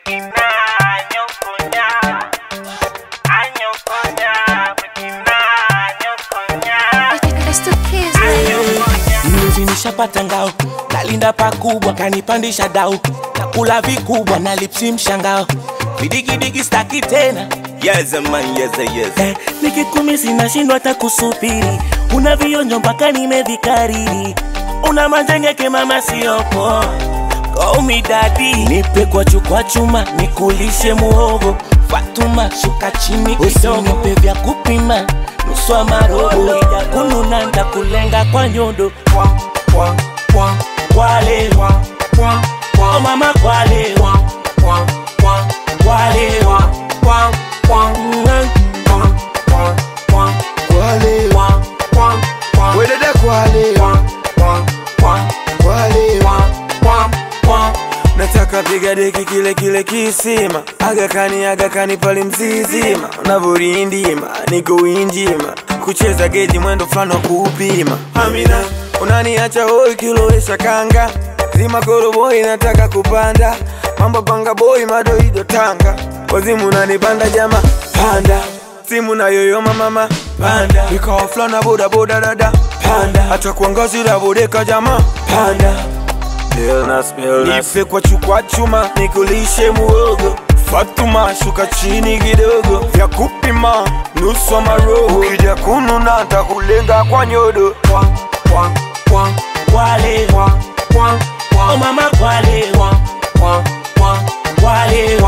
It's the kids, baby. Mnuzi nishapata ngao, nalinda pakubwa, kanipandisha dau, nakula vikubwa na lipsi mshangao, vidigidigi staki tena Yes, man, yes, yes. eh, nikikumisi nashindwa hata kusubiri, una vionjo mpaka nimevikariri, una majengeke mama siopo Call me daddy, nipe kwa chukwa chuma, nikulishe muhogo Fatuma, shuka chini kidogo, nipe vya kupima nusu wa marobo, ija kununa ndakulenga kwa nyodo Kwale, oh mama kwale, kwale, Kwale, wedede kwale, kwale, nataka piga deki kile kile kisima agakani agakani pale mzizima unavyorindima niko winjima kucheza geji mwendo fulani wa kuupima amina unaniacha hoi kilowesha kanga zima koroboi nataka kupanda mambo panga boi madoido tanga wazimu unanipanda jama panda simu na yoyoma mama panda ikawa fulana boda boda dada panda hata kuangazi dabodeka jama panda Nife kwa chukwa chuma nikulishe muogo Fatuma shuka chini kidogo vya kupima nusu wa maroho ukija kununa ntakulenga kwa nyodo kwale, oh mama kwale, kwale,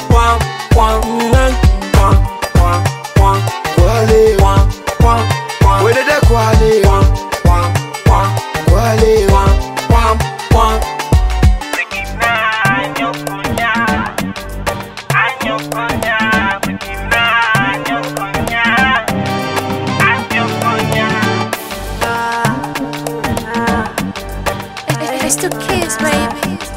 kwale, wedede kwale, kwale, It's the kids, baby.